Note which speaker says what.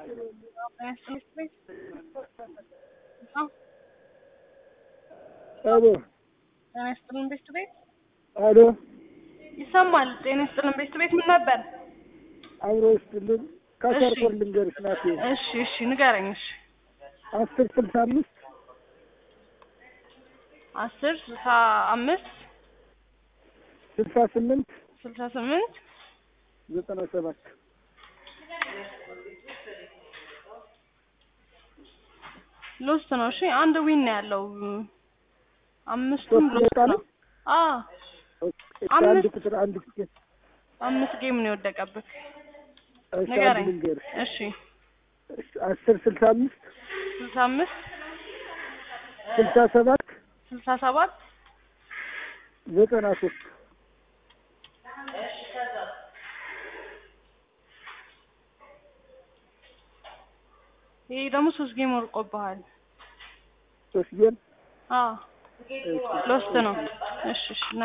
Speaker 1: አሎ
Speaker 2: ጤና ይስጥልን ቤት ቤት
Speaker 1: አሎ
Speaker 2: ይሰማል። ጤና ይስጥልን ቤት ቤት ምን ነበር?
Speaker 1: አብሮ ይስጥልን ከሰርኮል ልንገርሽ ናቴ
Speaker 2: እሺ እሺ ንገረኝ። እሺ
Speaker 1: አስር ስልሳ አምስት
Speaker 2: አስር ስልሳ አምስት
Speaker 1: ስልሳ ስምንት
Speaker 2: ስልሳ ስምንት
Speaker 1: ዘጠና ሰባት
Speaker 2: ሎስት ነው። እሺ አንድ ዊን ነው ያለው። አምስቱም
Speaker 1: ሶስት
Speaker 2: ሎስት
Speaker 1: ደቂቃ
Speaker 2: ነው።
Speaker 1: ነው?
Speaker 2: አዎ
Speaker 1: አንድ
Speaker 2: አምስት-
Speaker 1: ቁጥር አንድ ቁጥር
Speaker 2: አምስት ጌም ነው የወደቀብህ።
Speaker 1: እሺ አንድ
Speaker 2: ንገረኝ።
Speaker 1: ልንገርሽ
Speaker 2: እሺ
Speaker 1: እሺ፣ አስር ስልሳ አምስት
Speaker 2: ስልሳ አምስት
Speaker 1: ስልሳ ሰባት
Speaker 2: ስልሳ ሰባት
Speaker 1: ዘጠና ሶስት
Speaker 2: ይሄ ደግሞ ሶስት ጌም ወርቆብሃል።
Speaker 1: ሶስት ጌም
Speaker 2: አዎ ሎስት ነው። እሺ እሺ